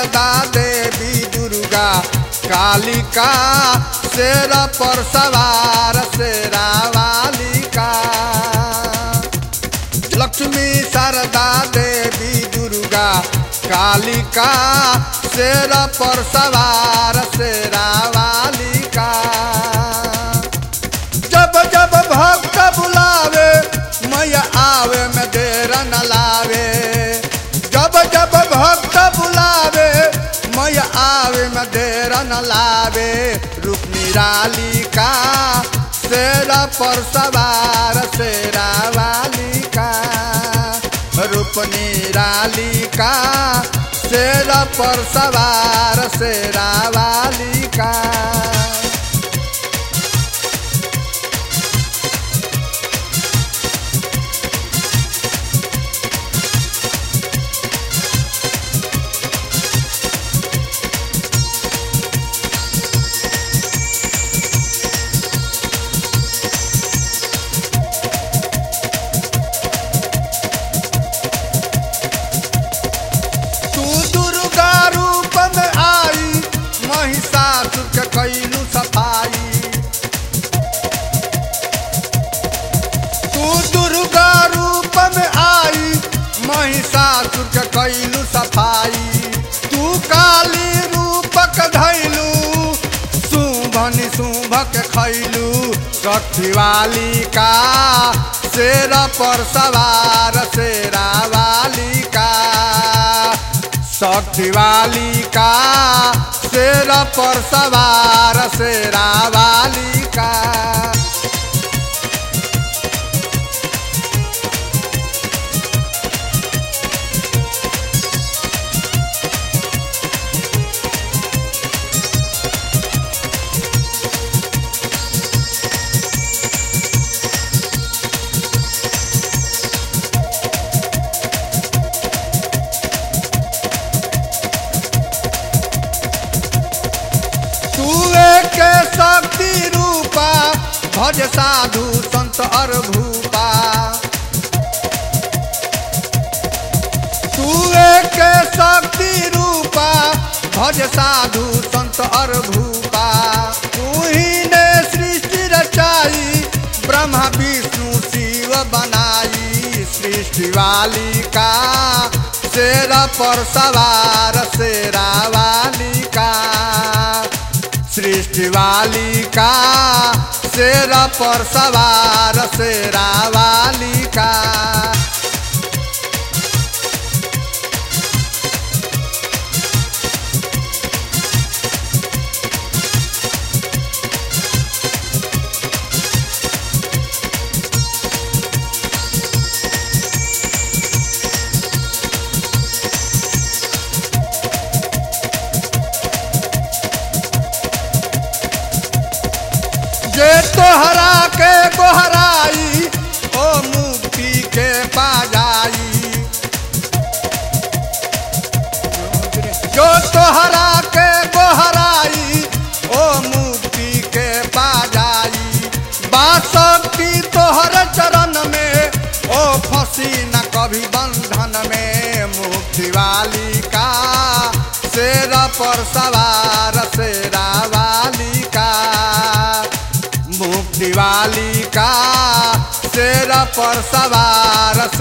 शारदा देवी दुर्गा कालिका शेर पर सवार शेरा वालिका लक्ष्मी शारदा देवी दुर्गा कालिका शेर पर सवार शेरा वालिका जब जब भक्त बुलावे मैया आवे में देर न लावे जब जब भक्त बुलावे मैया आवे में देर न लावे रूप निरालिका शेर पर सवार शेरा वालिका रूप निरालिका शेर पर सवार शेरा वालिका तू दुर्गा रूप में आई महिषासुर के कैलू सफाई तू दुर्गा रूप में आई महिषासुर के कैलू सफाई तू काली रूपक धैलू शुभ निशुभक खैलू सठिवाली का शेर पर सवार शेरा वालिका सठिवाली का शेर पर सवार शेरा वालिका तू एक शक्ति रूपा भज साधु संत अर भूपा तू एक शक्ति रूपा भज साधु संत अर भूपा तू ही ने सृष्टि रचाई ब्रह्मा विष्णु शिव बनाई सृष्टि वालिका शेर पर सवार शेरा वालिका सृष्टि वालिका शेर पर सवार शेरा वालिका जे तोहरा के गोहराई ओ मुक्ति के पाजाई जो तोहरा के गोहराई ओ मुक्ति के पाजाई बासक्ति तोहर चरण में ओ फंसी न कभी बंधन में मुक्ति वालिका शेर पर सवार शेरा वालिका मुक्ति वालिका शेर पर सवार